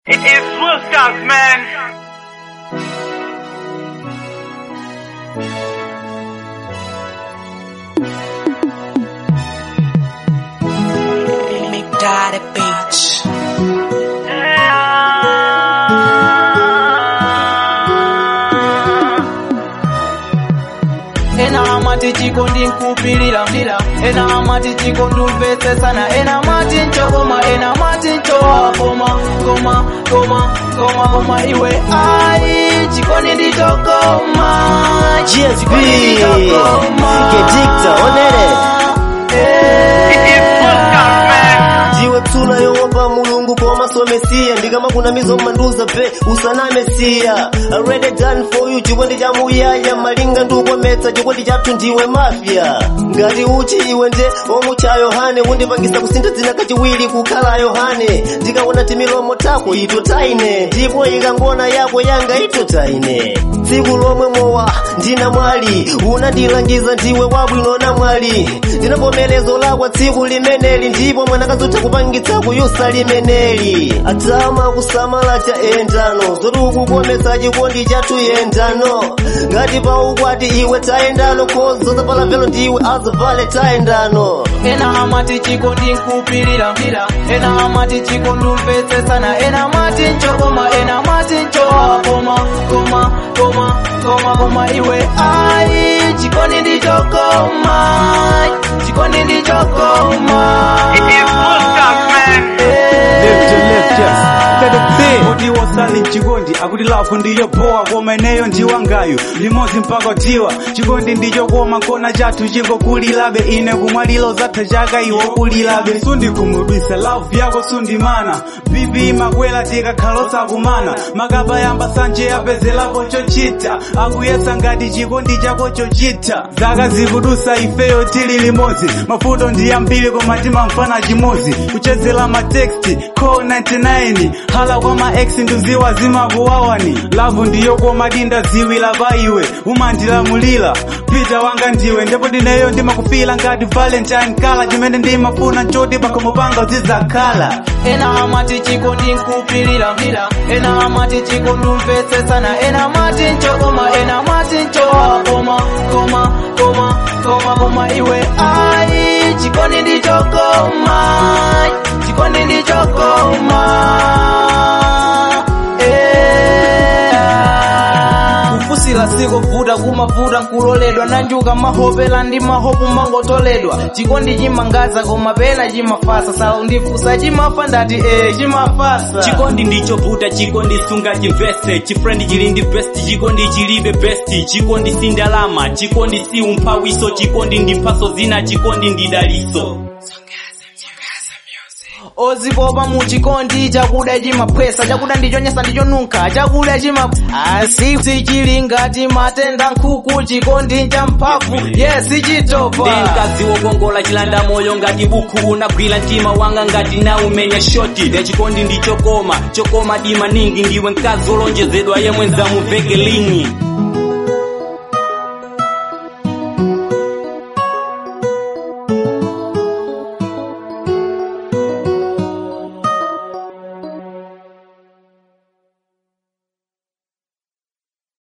It is Wolfstars, man. Big Daddy Beach. ena amati chiko ndinkupilira mdira ena amati chiko ndumvetsesana ena amati nchokoma ena amati nchowakoma koma koma koma koma iwe ai chikoni ndichokoma GSB Chikoni ndichokoma. Gedikta onere It is Wolfstars, man. ndiwe tsula yowopa mulungu koma somesiya ndikama kuna mizo manduza pe usanamesiya already done for you chikondi cha muyaya malinga ndikukometsa chikondi chathu ndiwe mafya ngati uchi iwe nde omwe cha yohane undipangisa kusintha dzina kachiwiri kukhala yohane ndikaona timilomo tako ito taine ndipo ikangona yako yanga ito taine tsiku lomwe mowa ndina mwali unandilangiza ndiwe wabwino na mwali ndinavomerezo lakwa tsiku limeneli ndipo mwanakazotha kupangitsa kuyusa limeneli atama kusamala cha endano zoti ukukomesa chikondi chathu yendano ngati pa ukwati iwe tayendano khozo zapala velo ndiwe azavale tayendano ena amati chiko ndinkupilira mdira ena amati chiko ndumvetsesana ena amati nchokoma ena amati nchowakoma koma koma koma koma iwe ai chikoni ndichokoma chikoni ndichokoma It is Wolfstars, man. left your left just let it be kuti wasali chikondi akuti lafu ndiyo poa koma ineyo ndiwangayo limodzi mpaka tiwa chikondi ndicho koma nkona chathu chingokulilabe ine kumwalilo zatha chaka iwo kulilabe sundikhumudwisa lafu yako sundimana bibi imakwela tikakhalosa kumana makapa yamba sanje apezelapo chochita akuyesa ngati chikondi chako chochita zaka zikudusa ifeyo tili limodzi mafuto ndi ambiri koma timamfana chimodzi kuchezela mateksti call 99 hala kwa maex nduziwa zimakuwawani lavu ndiyo koma dinda ziwila pa iwe umandilamulira pita wanga ndiwe ndipo ndineyo ndimakufila ngati valentine kala chimene ndimafuna nchoti pakhomo panga uzidzakhala ena amati chiko ndinkupilira mdira ena amati chiko ndumvetsesana ena amati nchokoma ena amati nchowakoma koma koma koma koma iwe ai chikoni ndichokoma chikoni ndichokoma Eh. kufusira sikovuta kumavuta nkuloledwa nanjuka mahopela ndi mahopu mangotoledwa chikondi chimangaza koma pena chimafasa saundifusa chimafa ndati eh chimafasa chikondi ndichovuta chikondi sunga chimvese chifrendi chili ndi best chikondi chilibe best chikondi si ndalama chikondi si umphawiso chikondi ndi mphaso zina chikondi ndi daliso ozipopa mu chikondi chakuda chimapwesa chakuda ndichonyesa ndichonunkha chakuda chima asi sichili ngati matenda nkhuku chikondi cha mphamvu yes chitopa mkazi wokongola chilanda moyo ngati buku unagwira mtima wanga ngati na umenya shoti ne chikondi ndichokoma chokoma dima ningi ndiwe mkazi wolonjezedwa yemwe nzamuveke lingi